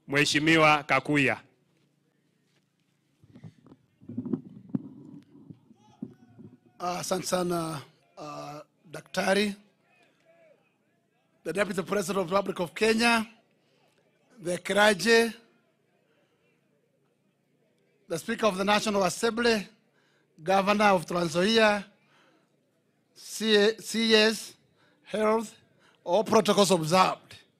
Mheshimiwa Kakuya. Asante sana uh, Daktari, the Deputy President of the Republic of Kenya, the Kiraje, the Speaker of the National Assembly, Governor of Trans Nzoia, C- CS, Health, all protocols observed.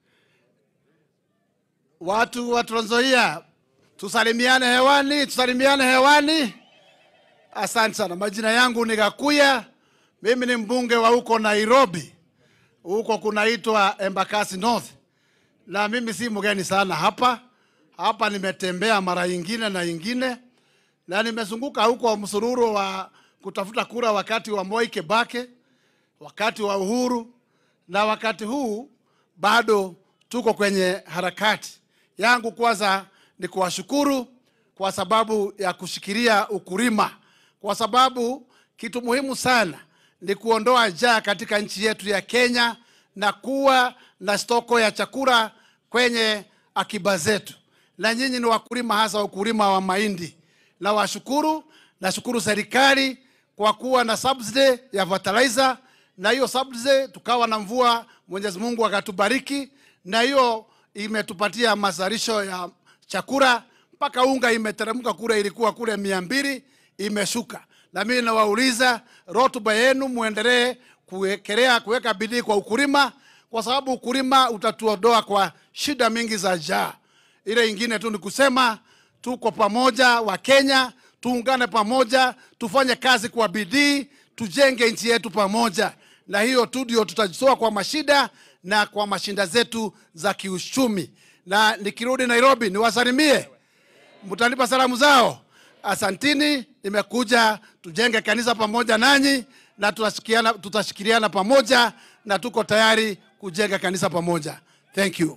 Watu wa Trans Nzoia, tusalimiane hewani, tusalimiane hewani. Asante sana. Majina yangu ni Gakuya. Mimi ni mbunge wa huko Nairobi, huko kunaitwa Embakasi North, na mimi si mgeni sana hapa. Hapa nimetembea mara ingine na ingine, na nimezunguka huko msururu wa kutafuta kura wakati wa Moi Kibaki, wakati wa Uhuru, na wakati huu bado tuko kwenye harakati yangu. Kwanza ni kuwashukuru kwa sababu ya kushikilia ukulima, kwa sababu kitu muhimu sana ni kuondoa njaa katika nchi yetu ya Kenya na kuwa na stoko ya chakula kwenye akiba zetu. Na nyinyi ni wakulima, hasa ukulima wa mahindi. Na washukuru, nashukuru serikali kwa kuwa na subsidy ya fertilizer, na hiyo subsidy tukawa na mvua, Mwenyezi Mungu akatubariki, na hiyo imetupatia mazalisho ya chakula mpaka unga imeteremka kule, ilikuwa kule mia mbili imeshuka. Na mimi nawauliza, rotuba yenu muendelee kuwekelea kuweka bidii kwa ukulima, kwa sababu ukulima utatuondoa kwa shida mingi za njaa. Ile ingine tu ni kusema tuko pamoja, wa Kenya tuungane pamoja, tufanye kazi kwa bidii, tujenge nchi yetu pamoja, na hiyo tu ndio tutajitoa kwa mashida na kwa mashinda zetu za kiuchumi. Na nikirudi Nairobi niwasalimie, mtanipa salamu zao. Asantini, nimekuja tujenge kanisa pamoja nanyi na tutashikiliana, tutashikiliana pamoja na tuko tayari kujenga kanisa pamoja. Thank you.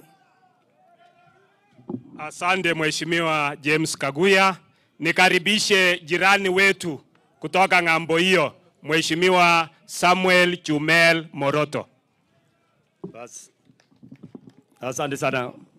Asante Mheshimiwa James Kaguya. Nikaribishe jirani wetu kutoka ng'ambo hiyo, Mheshimiwa Samuel Chumel Moroto. Bas. Asante sana